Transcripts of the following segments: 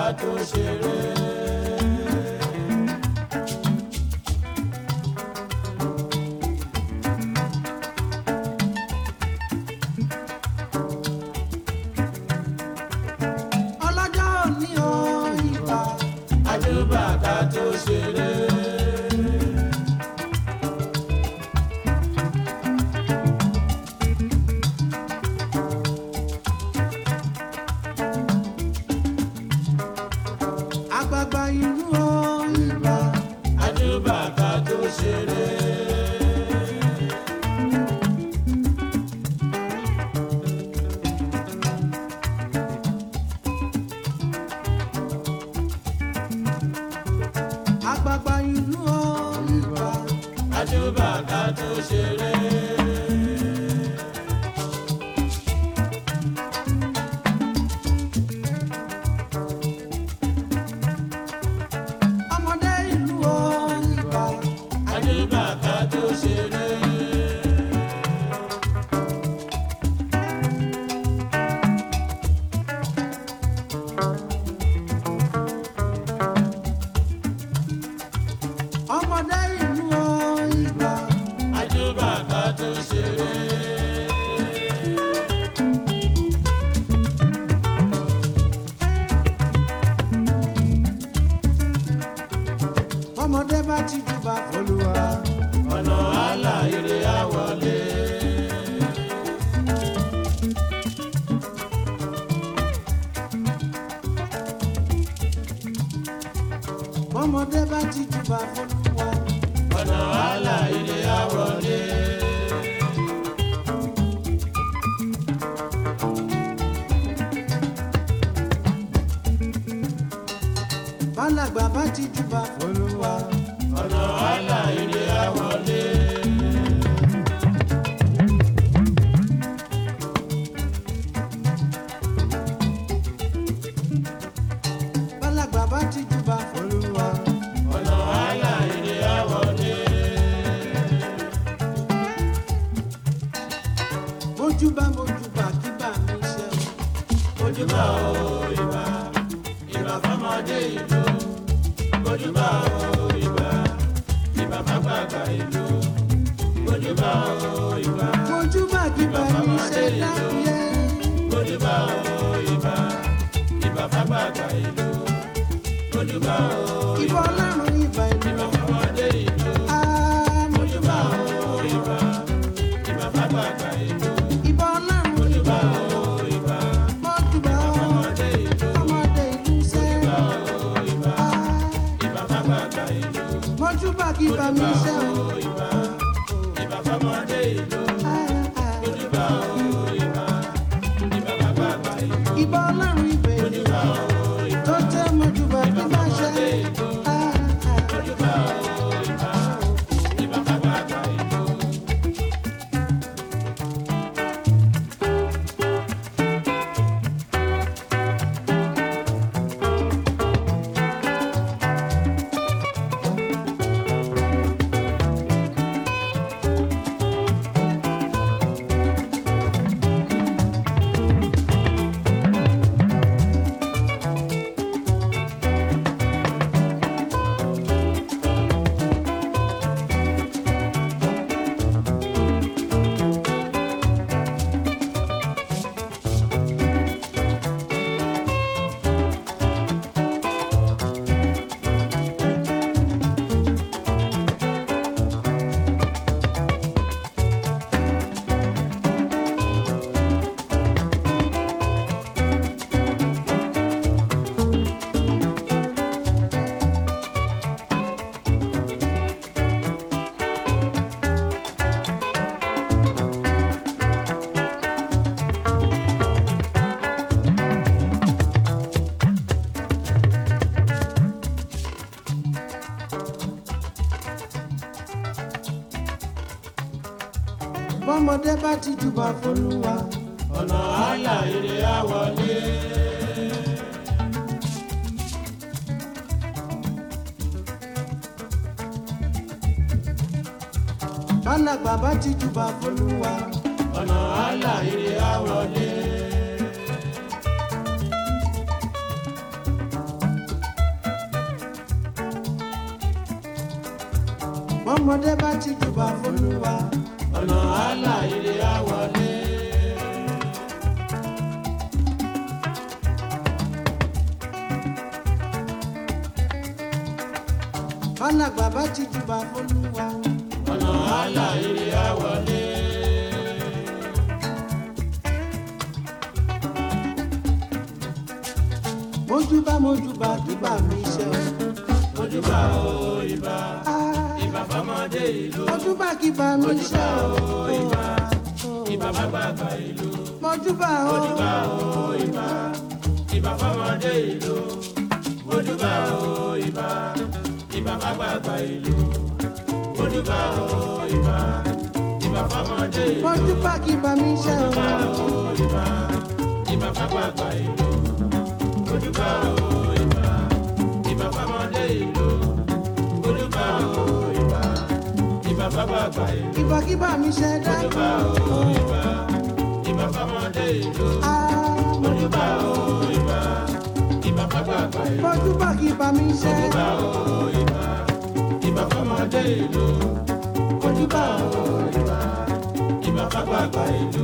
tó ṣeré. ọlọ́jọ́ òní o ìbà àjùbà ká tó ṣeré. àgbààgbà ìlú o ìbà àjùbà ká tó ṣeré. àgbààgbà ìlú o ìbà àjùbà ká tó ṣeré. ọmọdé ìlú o ìbà àjùbà ká tó ṣeré. ọmọdé ìlú o ìbà àjùbà ká tó ṣeré. ọmọdé bá ti jùbà fọlùwà ọ̀nà àlà ire àwọlé. ọmọdé bá ti jùbà fọlùwà ọ̀nà àlà ire àwọlé. bálàgbà bá ti jùbà fọlùwà ọ̀nà àlà ire àwọlé. bálàgbà bá ti jùbà fọlùwà ọ̀nà àlà ire àwọlé. mójúbà mójúbà kí bà mí ṣe ojúbà o ìbà ìbà fọmọdé ìlú. ojúbà o ìbà ìbà fàgbàgbà ìlú. ojúbà o ìbà mójúbà kí bà mí ṣe láyé ojúbà o ìbà ìbà fàgbàgbà ìlú. ojúbà o ìbọn ọlọ́run ìbà ìlú ìbà fọmọdé ìlú. àmọ́ ojúbà o ìbà ìbà fàgbàgbà ìlú. ìbọn ọlọ́run ojúbà o ìbà mójúbà fọmọdé ìlú. ọmọdé ìlú ṣe o ìbà ìbà fàgbàgbà ìlú. mójúbà kí bà mí ṣe o. ìbà ìbà fọmọdé ìlú. ojúbà o ìbà ìbà fàgbàgbà ìlú. ìbọn ọlọ́run ìbà ìlú tó tẹ́ mójúbà kí bà ṣe. ojúbà o ìbà ìbà fàgbàgbà ìlú. bọ́mọdé bá ti jùbà fọlùwà ọ̀nà àlà ire àwọlé. bálàgbà bá ti jùbà fọlùwà ọ̀nà àlà ire àwọlé. bọ́mọdé bá ti jùbà fọlúwa ọ̀nà àlà ilé àwọlé. bálàgbà bá ti jùbà fọlúwa ọ̀nà àlà ilé àwọlé. mojúbà mojúbà jùbà mi ṣe o. ojúbà o ìbà Ah, ìbà fọmọdé ìlú. mojúbà kíbà mi ṣe o. ìbà ìbà fàgbàgbà ìlú. mojúbà o. ojúbà o ìbà ìbà fọmọdé ìlú. ojúbà o ìbà ìbà fàgbàgbà ìlú. ojúbà o ìbà ìbà fọmọdé ìlú. mojúbà kíbà mi ṣe o. ojúbà o ìbà ìbà fàgbàgbà ìlú. ojúbà o ìbà ìbà fọmọdé ìlú. ojúbà o ìbà ìbà fàgbàgbà ìlú. kíbà kíbà mi ṣe dá. ojúbà o ìbà ìbà fọmọdé ìlú. Ah, ojúbà o ìbà ìbà fàgbàgbà ìlú. mojúbà kíbà mi ṣe. ojúbà o ìbà ìbà fọmọdé ìlú. ojúbà o ìbà ìbà fàgbàgbà ìlú.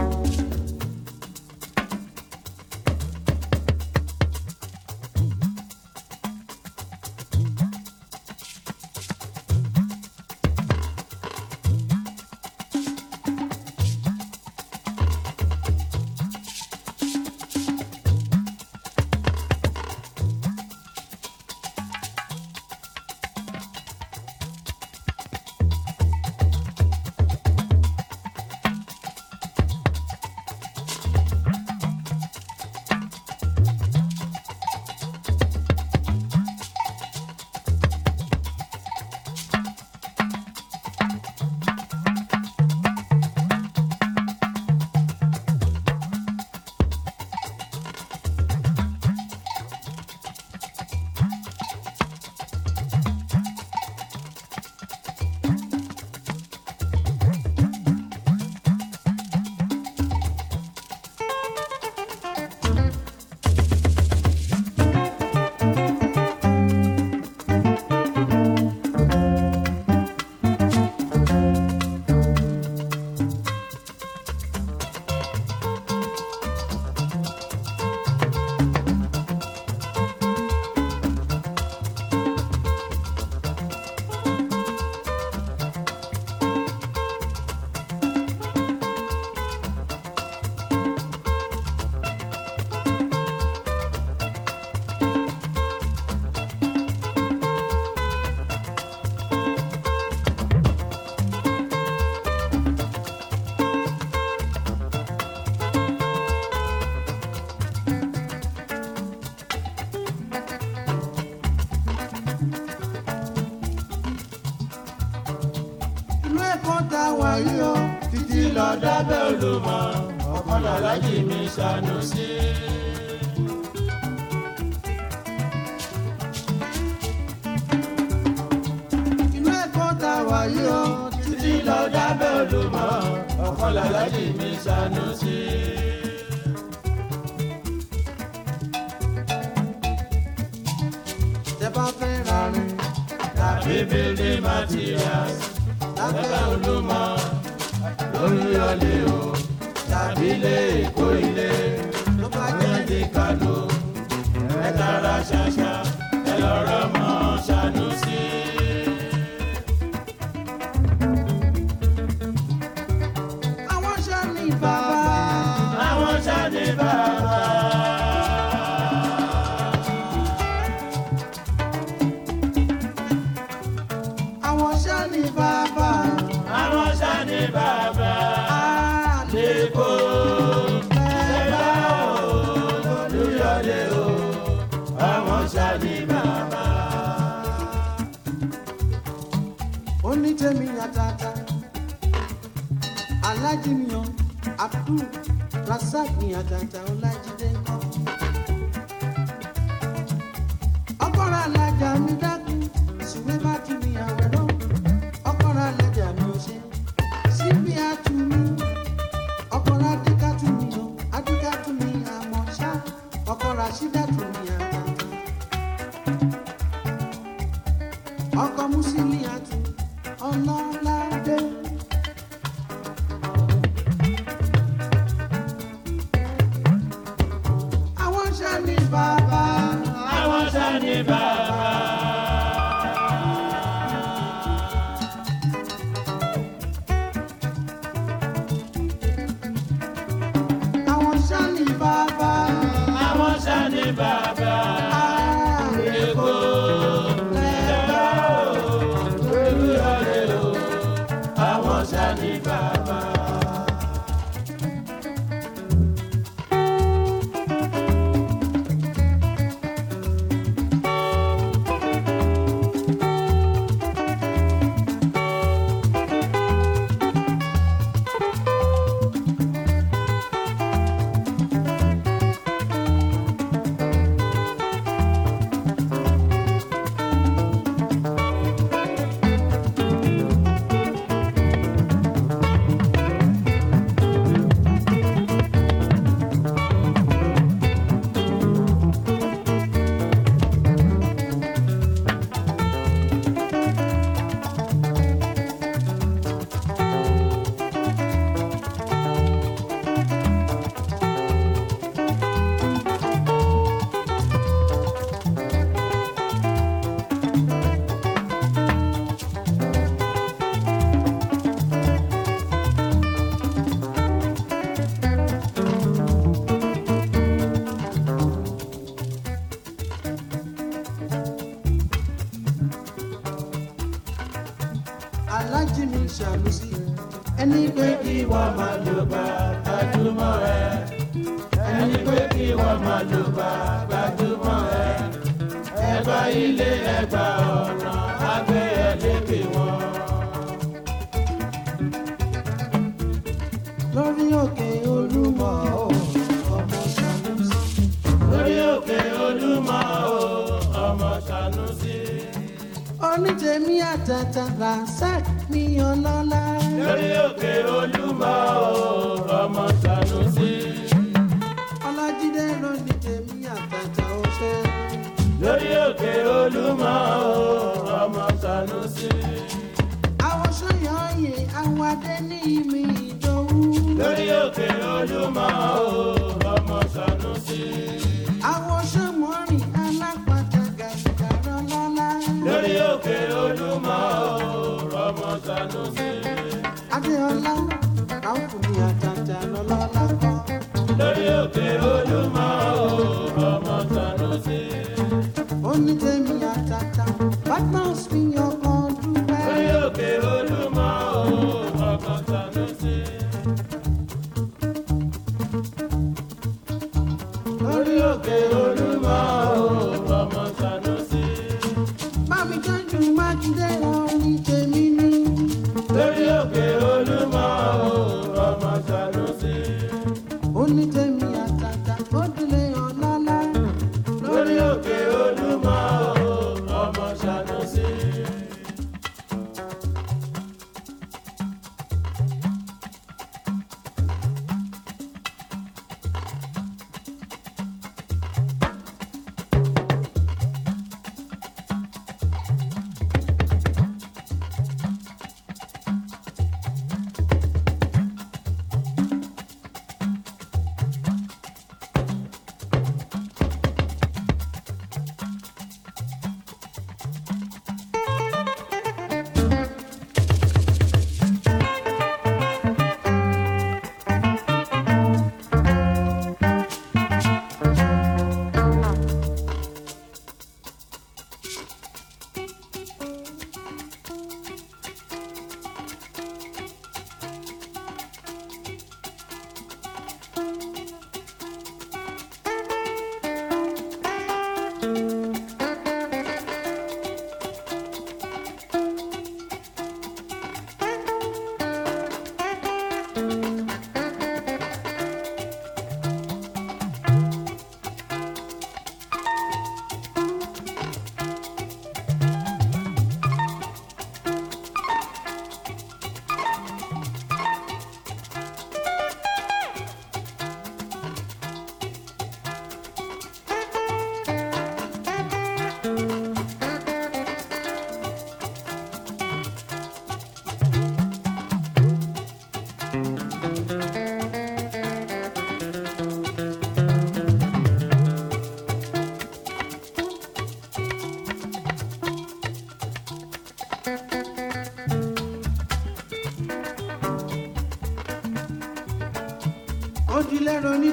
ìlú èkó ta wà yìí o. títí lọ dábẹ́ olùmọ̀ ọ̀kan làlájì mi ṣàánú sí. ìlú èkó ta wà yìí o. títí lọ dábẹ́ olùmọ̀ ọ̀kan làlájì mi ṣàánú sí. tẹ bá fẹ́ ra rìn. tàbí building materials lábẹ́ olùmọ̀ lórí ọ̀lẹ́ o tàbí ilé èkó ilé ló bá jẹ́ ọ̀rẹ́dì kàló ẹ tara ṣàṣà ẹ lọ́rọ̀ mọ́ ṣàánú sí. àwọn ṣe ní bàbá. àwọn ṣáde bàbá. àwọn ṣe ní bàbá. àwọn ṣáde bàbá. Ah, lẹ́kọ̀ọ́ ẹ̀bá o lóyọ̀lẹ̀ o àwọn ṣáde bàbá. onítẹ̀mí àtàtà alájí mi yan abdul rasaq ní àtàtà ọlájídé ńkọ́. ọkọ̀rọ̀ alájà mi dákú sùwé bá tún ní àwẹ̀ náà ọkọ̀rọ̀ alájà mi ò ṣe síbi àtúnmí ọkọ̀rọ̀ adíkà tún mi yan adíkà tún mi àmọ̀ ṣá ọkọ̀rọ̀ àṣídà tún mi àtàtà ọkọ̀ mùsùlùmí àtún ọlọ́ládé. àwọn ṣe ní bàbá. àwọn sani bàbá. àwọn ṣe ní bàbá. àwọn sani bàbá. Ah, èkó lẹ́bà o olúyọ̀lé o àwọn sani bàbá. alájí mi ṣàlùsí ẹni pé kí wọ́n máa lò bá gbajúmọ̀ ẹ̀. ẹni pé kí wọ́n máa lò bá gbajúmọ̀ ẹ̀. ẹgbà ilé ẹgbà ọ̀nà àgbẹ̀ ẹ̀lẹ́gbẹ̀ wọn. lórí òkè olúmọ ò, ọmọ ṣàlùsí. lórí òkè olúmọ o ọmọ Sanusi. onítẹ̀mí àtàtà rasaq ní ọlọ́lá. lórí òkè olúmọ o ọmọ Sanusi. ọlájídé ló ní tèmi àtàtà ọṣẹ. lórí òkè olúmọ o ọmọ Sanusi. àwọn sọyọ̀ọ́yè àwọn adé ní ìmì ìdòwú. lórí òkè olúmọ o ọmọ Sanusi. àwọn sọmọrìn alápàtà gàgàrà lọ́lá. lórí òkè olúmọ o ọmọ Sanusi. adéọlá ráfùmí àtàtà lọ́lọ́lá kọ́. lórí òkè olúmọ o ọmọ Sanusi. onítẹ̀mí àtàtà badmus fi ọkàn dúpẹ́. lórí òkè olúmọ o ọmọ Sanusi. lórí òkè olúmọ o ọmọ Sanusi. bámi tọ́jú mákindé onítẹ̀mí ní. lórí òkè olúmọ o ọmọ Sanusi. onítẹ̀mí àtàtà ó délé ọlọ́lá. lórí òkè olúmọ o ọmọ Sanusi.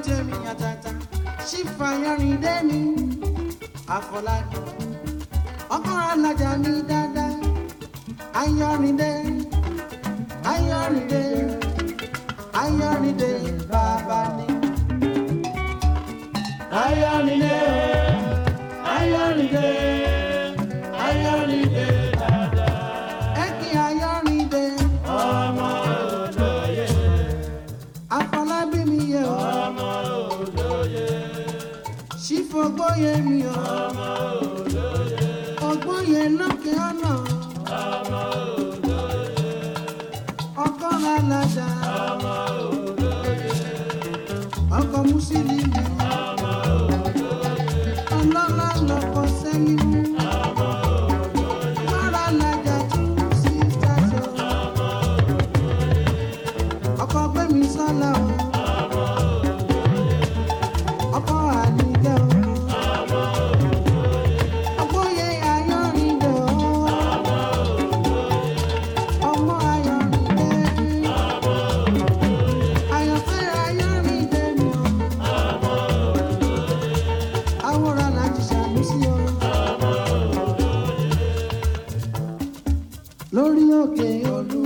tèmi àtàtà ṣífà yọrìndé mi àfọlájú ọkọ̀rọ̀ alájà mi dáadáa ayọrìndé ayọrìndé ayọrìndé bàbá ni. Ayọ̀nìdé, Ayọ̀nìdé, Ayọ̀nìdé dada, ẹ kí ayọrìndé ọmọ olóye, àfọlábí mi yẹ o ọmọ olóye, ṣífọgbóyè mi o ọmọ olóye, ògbóyè lókè ọ̀nà ọmọ olóye, ọkọ̀rọ̀ alájà ọmọ olóye, ọkọ̀ mùsùlùmí ọmọ olóye, ọlọ́lá lọ́kọ̀ sẹ́yìn mú. ọmọ olóye, Ọkọ̀rọ̀ alájà tún sí ìtajà o. ọmọ olóye, ọkọ̀ gbẹ̀mí sọ́la o. ọmọ olóye, ọkọ̀ àníkẹ́ o. ọmọ olóye, ọgbóyè ayọ̀rìndé o. ọmọ olóye, ọmọ ayọ̀rìndé. ọmọ olóye, àyànfẹ́ ayọ̀rìndé mi o. ọmọ olóye, àwòrán láti ṣàmúsí o. ọmọ olóye. lórí òkè olú